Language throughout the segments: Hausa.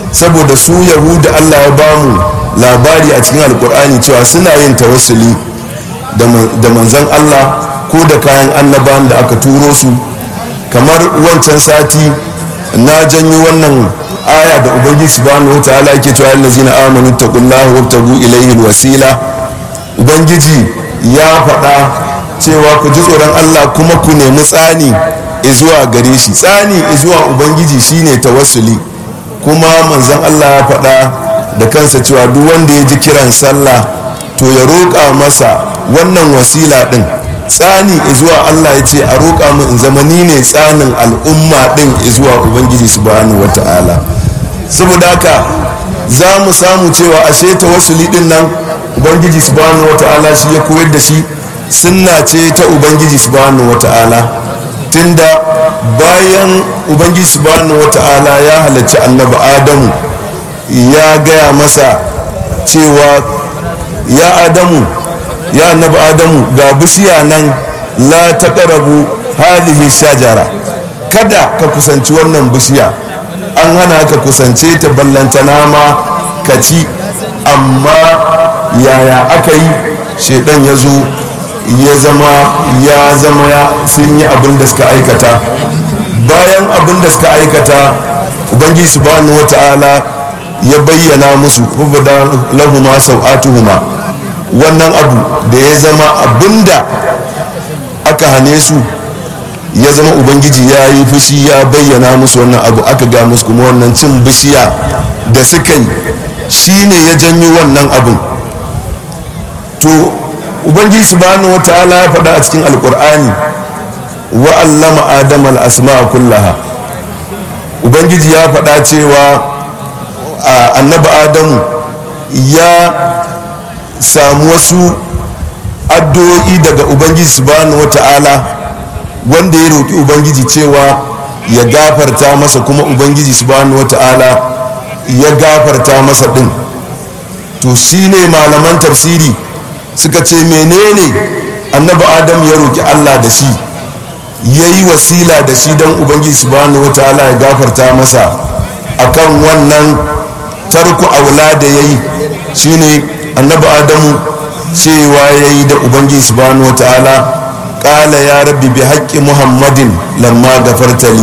saboda su yahuda allah ya bamu labari a cikin alkur'ani cewa suna yin tawassuli da manzan allah ko da kayan annabawan da aka turo su kamar wancan sati na janyo wannan aya da ubangiji subhanahu wa ta'ala yake cewa allazina amanu taqullaha wabtagu ilayhi alwasila ubangiji ya faɗa cewa ku ji tsoron Allah kuma ku nemi tsani zuwa gare shi tsani zuwa ubangiji shine tawassuli kuma manzon Allah ya faɗa da kansa cewa duk wanda ya ji kiran sallah to ya roƙa masa wannan wasila ɗin tsani zuwa Allah ya ce a roƙa mu in zama ni ne tsanin al'umma ɗin zuwa ubangiji subhanahu wata'ala saboda haka za mu samu cewa ashe tawassuli ɗin nan ubangiji subhanahu wata'ala shi ya koyar da shi sunna ce ta ubangiji subhanahu wata'ala tunda bayan ubangiji subhanahu wata'ala ya halarci annabi adamu ya gaya masa cewa ya adamu ya annabi adamu ga bishiya nan la taqrabu hadhihi shajara kada ka kusanci wannan bishiya an hana ka kusance ta ballantana ma ka ci amma yaya aka yi shaidan ya zo ya zama ya zama ya sun yi abin da suka aikata bayan abin da suka aikata ubangiji subhanahu wata'ala ya bayyana musu rubada lahuma sau'atuhuma wannan abu da ya zama abinda aka hane su ya zama ubangiji ya yi fushi ya bayyana musu wannan abu aka ga musu kuma wannan cin bishiya da suka yi shine ya janyo wannan abin to ubangiji subhanahu wata'ala ya faɗa a cikin alkur'ani wa allama adam al-asma'a kullaha ubangiji ya faɗa cewa annabi adamu ya samu wasu addu'o'i daga ubangiji subhanahu wata'ala wanda ya roƙi ubangiji cewa ya gafarta masa kuma ubangiji subhanahu wata'ala ya gafarta masa ɗin to shine malaman tafsiri suka ce menene annabi adam ya roƙi allah da shi ya yi wasila da shi don ubangiji subhanahu wata'ala ya gafarta masa akan wannan tarku aula da ya yi shine annabi adamu cewa ya yi da ubangiji subhanahu wa ta'ala ƙala ya rabbi bi haƙƙi muhammadin lamma gafartali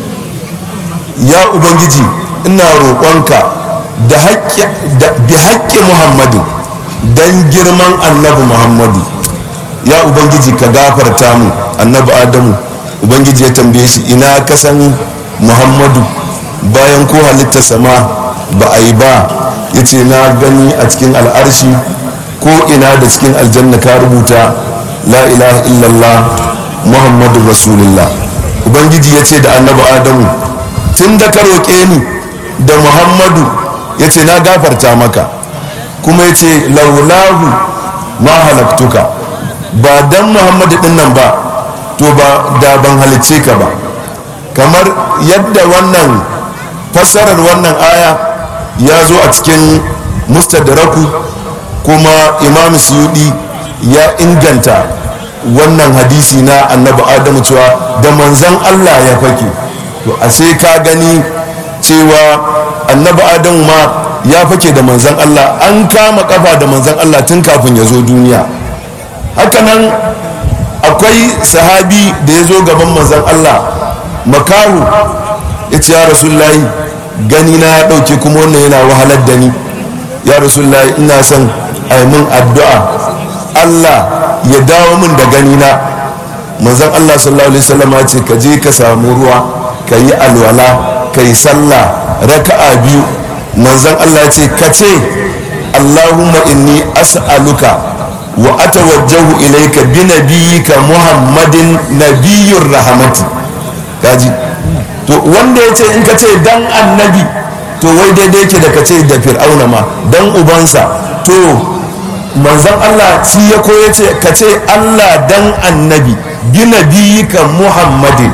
ya ubangiji ina roƙonka da bi haƙƙi muhammadin don girman annabi muhammadu ya ubangiji ka gafarta mu annabi adamu ubangiji ya tambaye shi ina kasan muhammadu bayan ko halitta sama ba a yi ba ya ce na gani a cikin al'arshi ko ina da cikin aljanna ka rubuta la ilaha illallah muhammadu rasulullah ubangiji ya ce da annabi adamu tun da ka roƙe ni da muhammadu ya ce na gafarta maka kuma ya ce laulahu ma halaktuka ba dan muhammadu din nan ba to ba da ban halicce ka ba kamar yadda wannan fassarar wannan aya ya zo a cikin mustadraku kuma imam suyudi ya inganta wannan hadisi na annabi adamu cewa da manzan allah ya fake to a sai ka gani cewa annabi adamu ma ya fake da manzan allah an kama kafa da manzan allah tun kafin ya zo duniya hakanan akwai sahabi da ya zo gaban manzan allah makahu ya ce ya rasulullahi gani na ya ɗauke kuma wannan yana wahalar da ni ya rasulullahi ina son a yi min addu'a allah ya dawo min da gani na manzan allah sallallahu alaihi wasallam ya ce ka je ka samu ruwa ka yi alwala ka yi sallah raka'a biyu manzan allah ya ce ka ce allahumma inni as'aluka wa atawajjahu ilayka bi nabiyyika muhammadin nabiyyur rahmati kaji to wanda ya ce in ka ce dan annabi to wai daidai yake da ka ce da fir'auna ma dan ubansa to manzan allah shi ya koya ce ka ce allah dan annabi bi nabiyyika muhammadin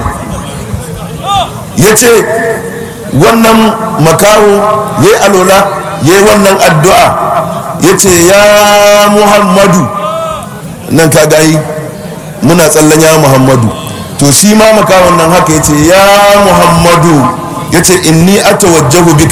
ya ce wannan makaho ya yi alola ya yi wannan addu'a ya ce ya muhammadu nan ka gayi muna tsallan ya muhammadu to shi ma makawon nan haka ya ce ya muhammadu ya ce inni atawajjahu bika